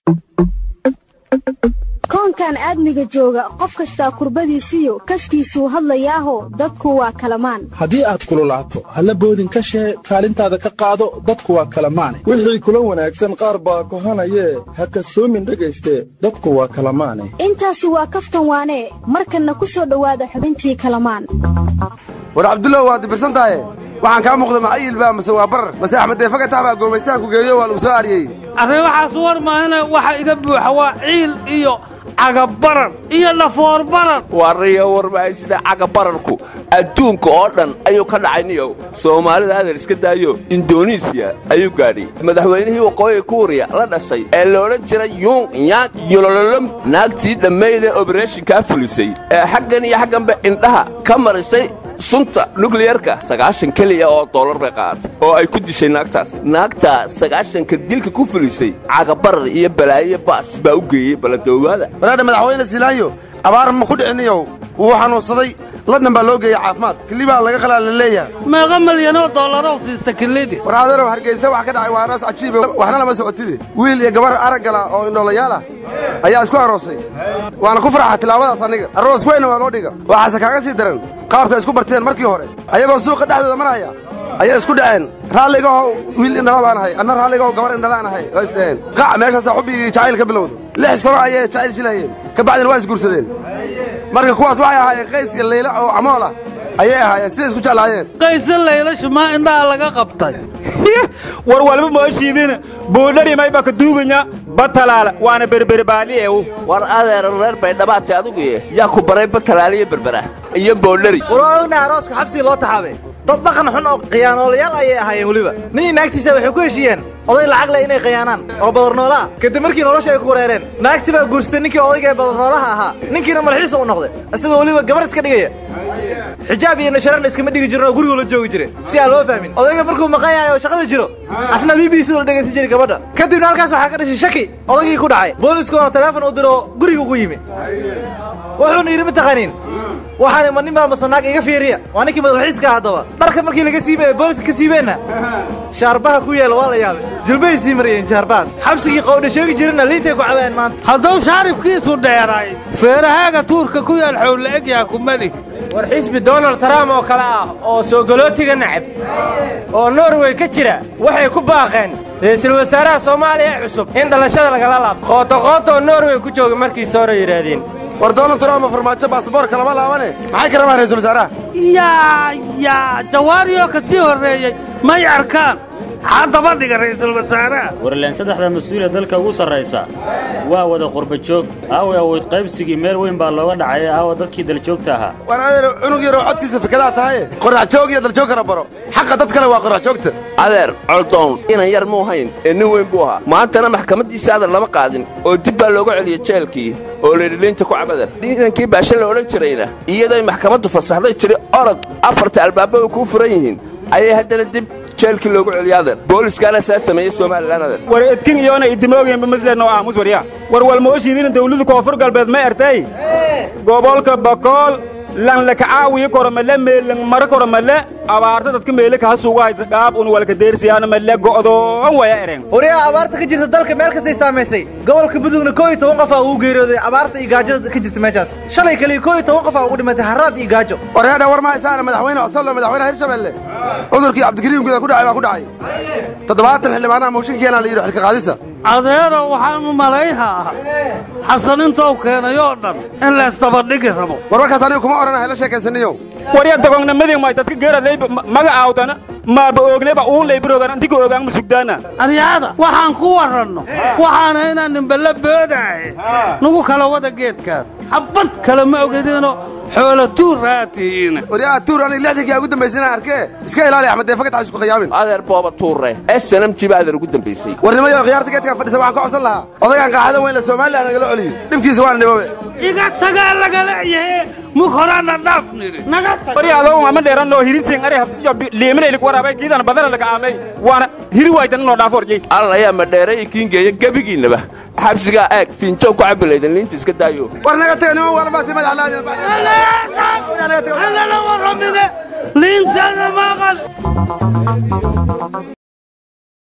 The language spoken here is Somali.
koonkan aadmiga jooga qof kastaa kurbadiisiyo kaskiisuu hadlayaaho dadku waa kalamaan haddii aad kululaato halla boodin ka shee kaalintaada ka qaado dadku waa kalamaane wixii kula wanaagsan qaar baa kohanayee ha kasoomin dhegayste dadku waa kalamaane intaasi waa kaftan waanee markanna ku soo dhowaada xubintii kalamaan war cabdullow waad dibirsan tahaye waxaan kaa muuqda macayiil baa mase waa barar mase axmed deefagatax baa goomaystaha ku geeyo waa lagu soo ariyey arrin waxaas war maahana waxa iga buuxa waa ciil iyo cagabarar iyo dhafoor barar warriyo warmahay sida cagabararku adduunka oo dhan ayuu ka dhacay niyow soomaalida adeer iska daayo indonesiya ayuu gaadhay madaxweynihii waqooyiga kuuriya la dhashay ee la odhan jiray yuung yaang yolololom naagtii dhammaydee obereshinkaa fulisay ee xaggan iyo xagganba indhaha ka marisay sunta nukliyarka sagaashan keliya oo dollar bay qaaatay oo ay ku dishay naagtaas naagtaa sagaashanka dilka ku fulisay cagabarar iyo balaayo baas baa u geeyey balladoogaada walaadha madaxweyne silaanyo abaar ma ku dhiciniyow wuu xanuunsaday ladhan baa loo geeyey caafimaad kilibaa laga qalaa la leeyahay meeqa milyanoo dollarow siista kilidi war adeerow hargeysa wax ka dhacay waa aroos cajiibe waxna lama socotide wiil iyo gabar araggala oo indhoolayaal ah ayaa isku aroosay waana ku farxa tilaabadaas aniga aroos weyna waa loo dhiga waxaase kaaga sii daran qaabka isku barteen markii hore ayagoo suuqa dhexdooda maraya ayay isku dhaceen raalligaho wiil indhala baan ahay anna raalligaho gabar indhalaan ahay waa isdhaheen qac meeshaasaa xubbigii jacayl ka bilowda lix sano ayay jacayl jilayeen ka bacdina waa isguursadeen marka kuwaas waxay ahaayeen qays iyo layla oo camool ah ayay ahaayeen siday isku jeclaayeen qayse laylashu maa indhaha laga qabtay war walba mooshiidina buudharimay baka duuganya batalaala waana berberbaaliyeew war adeera reer baydhabaatay aduguye yaa ku baray batalaaliyo berbera iyo boodhari war ogna arooska xabsii loo taxaabay dad dhaqan xun oo khiyaanoolayaal ayay ahaayeen weliba nin naagtiisa waxay ku heshiiyeen oday lacag leh inay khiyaanaan oo badarnoolaa kadib markii nolosha ay ku wareereen naagti baa guursatay ninkii odayga ee badarnoolaha ahaa ninkiina madaxiisa u noqday isagoo weliba gabar iska dhigaya xijaab iyo nasharan iskama dhigi jirin oo guriguu la joogi jiray si aan loo fahmin odayga markuu maqan yahay oo shaqada jiro asna b b c la dhegaysan jiray gabadha kadibna halkaas waxaa ka dhashay shaki odaygii ku dhacay booliskuna teleefon u diro guriga ugu yimi wuxuuna yidhi mataqaaniin waxaani ma nin baa masanaag iga fiiriya waa ninkii madaxiiska haddaba dharka markii laga siibay booliska ka siibeenna shaarbaha ku yaala waa la yaabay jilbay sii mariyeen shaarbahaas xabsigii qowdha sheegi jirana liintay ku cabayeen maanta hadduu shaaribkiisu dheeray feerahaaga tuurka ku yaal xowla egyaa kumadi war xisbi donald trump oo kale ah oo soogolootiga nacab oo norway ka jira waxay ku baaqeen ra'iisul wasaaraha soomaaliya ee cusub in dhalashada lagala laabto qootaqoota oo norway ku jooga markiisa hore yidhaahdeen war donald trump farmaajo baasaboorka lama laabane maxay ka rabaan ra'iisul wasaaraha yaa yaa jawaariyoo ka sii horreeyey may arkaan haddaba dhiga ra'iisul wasaaraha warleen saddexda mas-uuliyad dalka ugu sarraysa waa wada qurba joog aawa awood qaybsigii meel weyn baa looga dhacay aawa dadkii daljoogta ahaa war adeer cunug yaroo codkiisa fikadaa tahaye qorax joog iyo daljoog kala baro xaqa dad kale waa qorax joogta adeer coldoon inan yar muu hayn ee nin weyn buu ahaa maantana maxkamaddiisa adeer lama qaadin oo dib baa looga celiyey jeelkii oo leedhiliinta ku cabadar inankii baashe la odhan jirayna iyadoy maxkamaddu fasaxday jiri orod afarta albaaba ay kuu furan yihiin ayay haddana dib jeelkii loogu celiya adeer booliskaana saa sameeyey somalilan adeer war edkin iyoona idimoogeenba maslen oo aamus warya war walmooshiidina dawladu koonfur galbeed ma ertay gobolka bakool lan lakacaawiyo koromale meelan mara koromale abaarta dadka meele kaha suugu haysa dhaab un walka deersiyaana male go'doon waya ereen waryaa abaarta ka jirta dalka meel kastay saamaysay gobolka mudugna koo iyo toban qofaa ugu geeriyooday abaarta iyo gaajada ka jirta meeshaas shalay kaliya koo iyo toban qofaa ugu dhimatay harraad iyo gaajo waryaadha war ma haysaana madaxweyne cosolo madaxweynaha hirshabelle cudurkii cabdikariim guda ku dhacay baa ku dhacay toddobaatan xildhibaanaha mooshinkeena la yidhi xilka qaadisa adeero waxaanu malayhaa xasan intou keenay oo dhan in laysdabadhigi rabo war warkaas aniga kuma odhanahay la sheekaysaniyow warya dogongnamadii may dadka geeradlay maga aawdana maaba oogneba uun laybaroogan antika oogaan ma sugdaana aryaada waxaan ku warranno waxaana inaan nimballa boodaaye nagu kala wada geedkaan xabbad kale ma ogediino xoola tuur raatihiina waryaa tuur aniga lixdankii ugu dambaysay inaan arkee iska ilaali axmed deefagatax isku khiyaamin adeer booba tuurre snmg baa adeer ugu dambaysay warnimayo khiyaarta geedkaan fadhisa waxaan ka codsan lahaa odaygaan qaaxada weyn la somalilan nagala celiyo dhibkiisa waana dhibabe iga tagaa lagala yahe mug horaana dhaaf nidhi naga tag warya adoo ama dheeran loo hirinsin ari habsijo liiminaylik waraabay kiidan badana laga aamay waana hiri waaytan noo dhaafo orjay alla ayaa madheeray kiingeeya gebigiinnaba xabsigaa eeg fiinjow ku cabbilaydan liinta iska daayo war naga taga niman waalbaati madax laadin warramine liintana maqal